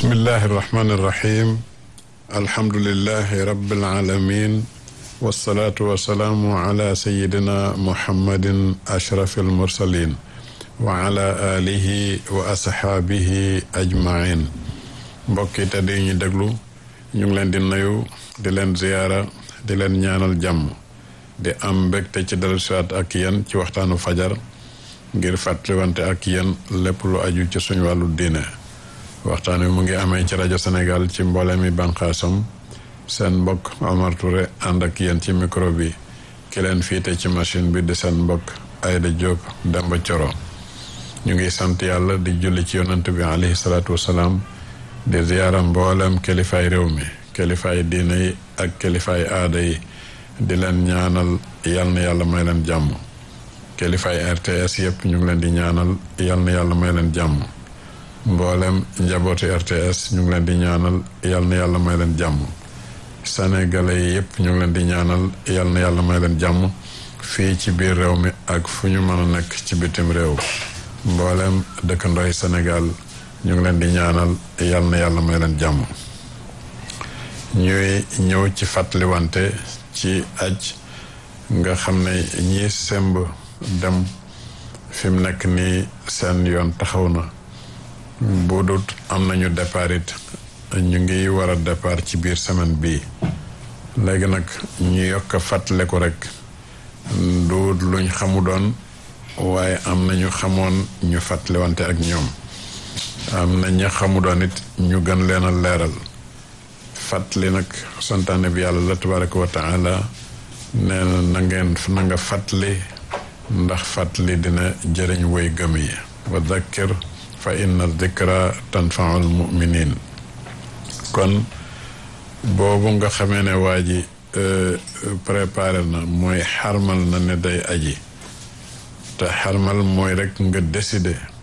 bismillahi irrahmani irrahim alhamdulilahi rabbil alamin wasalaatu wasalaamu ala sayidina muhammadin ashrafi almursalin wa ala alihi wa asxaabihi ajmain mbokki te di ñu déglu ñu ngi leen di nuyu di leen ziyaara di leen ñaanal jàmm di am mbégte ci dellusiwaat ak yéen ci waxtaanu fajar ngir fàttaliwante ak yéen lépp lu aju ci suñu wàllu diine waxtaan wi mu ngi amee ci rajo Sénégal ci mboole mi bànqaasam seen mbokk Omar Touré ànd ak yéen ci micro bi ki leen fiite ci machine bi di seen mbokk Aïda Diop Demba Coro ñu ngi sant yàlla di julli ci yonant bi alayhi salaatu wasalaam di ziyaara mboolem kilifaay réew mi kilifaay diine yi ak kilifaay aada yi di leen ñaanal yal na yàlla may leen jàmm kilifaay RTS yëpp ñu ngi leen di ñaanal yal na yàlla may leen jàmm mboolem njabooti RTS ñu ngi leen di ñaanal yal na yàlla may leen jàmm sénégalais yi yëpp ñu ngi leen di ñaanal yal na yàlla may leen jàmm fii ci biir réew mi ak fu ñu mën a nekk ci bitim réew mboolem dëkkandooy Sénégal ñu ngi leen di ñaanal yal na yàlla may leen jàmm ñuy ñëw ci fàttaliwante ci aj nga xam ne ñii semb dem fi mu nekk nii seen yoon taxaw na bu dut am nañu départ it ñu ngi war a départ ci biir semaine bii léegi nag ñu yokk a fàttale ko rek du luñ xamu doon waaye am na ñu xamoon ñu fàttalewante ak ñoom am na ña xamu doon it ñu gën leen a leeral fàttali nag santaane bi yàlla la tabaraka wa taala nee na na ngeen na nga fàttali ndax fàttali dina jëriñ woy gëm yi wa dakkir fa inna dikra tanfaul muminin kon boobu nga xamee ne waa ji préparé na mooy xarmal na ne day aji te xarmal mooy rek nga décider